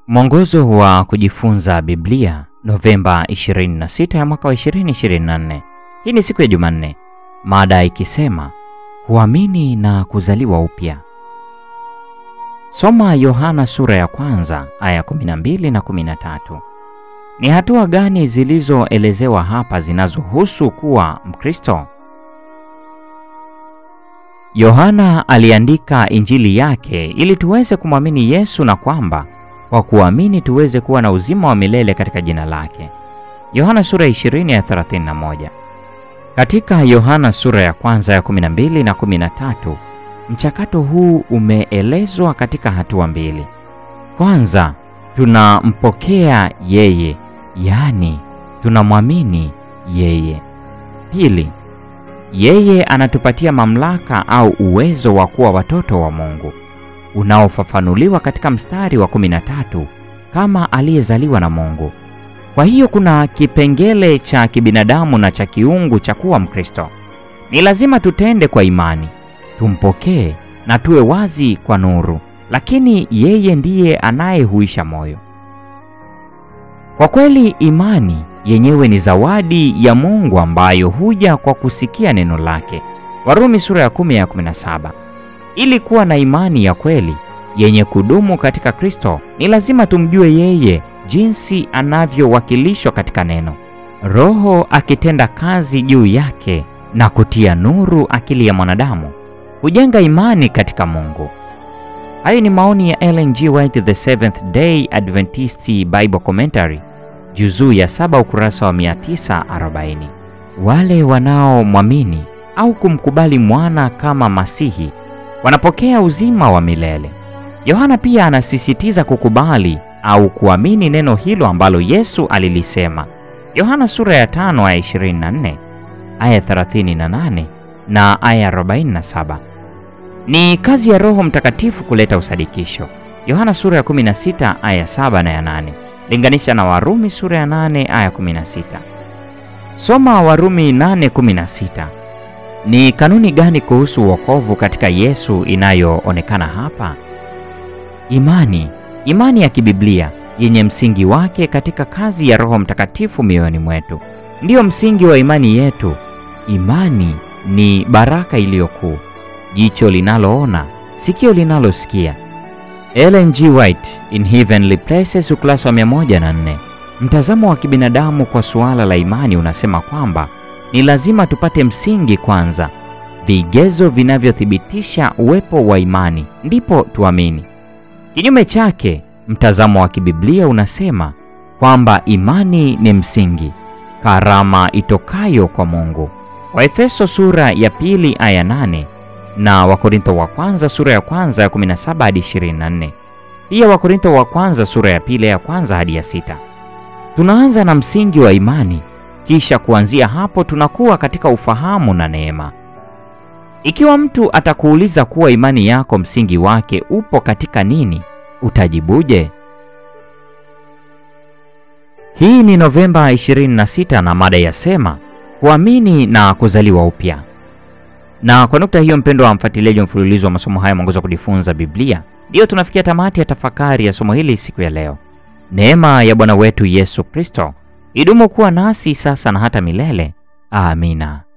Mwongozo wa kujifunza Biblia, Novemba 26 ya mwaka wa 2024. Hii ni siku ya Jumanne, mada ikisema kuamini na kuzaliwa upya. Soma Yohana sura ya kwanza aya 12 na 13. Ni hatua gani zilizoelezewa hapa zinazohusu kuwa Mkristo? Yohana aliandika Injili yake ili tuweze kumwamini Yesu na kwamba kwa kuamini tuweze kuwa na uzima wa milele katika jina lake. Yohana sura ya 20 ya 31. Katika Yohana sura ya kwanza ya 12 na 13, mchakato huu umeelezwa katika hatua mbili. Kwanza, tunampokea yeye, yaani tunamwamini yeye. Pili, yeye anatupatia mamlaka au uwezo wa kuwa watoto wa Mungu unaofafanuliwa katika mstari wa 13 kama aliyezaliwa na Mungu. Kwa hiyo kuna kipengele cha kibinadamu na cha kiungu cha kuwa Mkristo. Ni lazima tutende kwa imani, tumpokee na tuwe wazi kwa nuru, lakini yeye ndiye anayehuisha moyo. Kwa kweli, imani yenyewe ni zawadi ya Mungu ambayo huja kwa kusikia neno lake. Warumi sura ya 10 ya 17. Ili kuwa na imani ya kweli yenye kudumu katika Kristo, ni lazima tumjue yeye jinsi anavyowakilishwa katika neno, Roho akitenda kazi juu yake na kutia nuru akili ya mwanadamu, hujenga imani katika Mungu. Hayo ni maoni ya Ellen G. White, The Seventh Day Adventist Bible Commentary, juzuu ya saba ukurasa wa 940. Wale wanaomwamini au kumkubali mwana kama Masihi wanapokea uzima wa milele. Yohana pia anasisitiza kukubali au kuamini neno hilo ambalo Yesu alilisema. Yohana sura ya 5 aya 24, aya 38 na aya 47. Ni kazi ya Roho Mtakatifu kuleta usadikisho. Yohana sura ya 16 aya 7 na ya 8. Linganisha na Warumi sura ya 8 aya 16. Soma Warumi 8:16. Ni kanuni gani kuhusu wokovu katika Yesu inayoonekana hapa? Imani, imani ya kibiblia yenye msingi wake katika kazi ya Roho Mtakatifu mioyoni mwetu, ndiyo msingi wa imani yetu. Imani ni baraka iliyokuu, jicho linaloona, sikio linalosikia. Ellen G. White, In Heavenly Places, ukurasa wa 104. Mtazamo wa kibinadamu kwa suala la imani unasema kwamba ni lazima tupate msingi kwanza, vigezo vinavyothibitisha uwepo wa imani, ndipo tuamini. Kinyume chake, mtazamo wa kibiblia unasema kwamba imani ni msingi, karama itokayo kwa Mungu. Waefeso sura ya pili aya 8 na Wakorintho wa kwanza sura ya kwanza ya 17 hadi 24. Pia Wakorintho wa kwanza sura ya pili ya kwanza hadi ya sita. Tunaanza na msingi wa imani kisha kuanzia hapo tunakuwa katika ufahamu na neema. Ikiwa mtu atakuuliza kuwa imani yako msingi wake upo katika nini, utajibuje? Hii ni Novemba 26 na mada yasema kuamini na kuzaliwa upya. Na kwa nukta hiyo, mpendo wa mfuatiliaji wa mfululizo wa masomo haya mwongozo wa kujifunza Biblia, ndiyo tunafikia tamati ya tafakari ya somo hili siku ya leo. Neema ya Bwana wetu Yesu Kristo idumu kuwa nasi sasa na hata milele. Amina.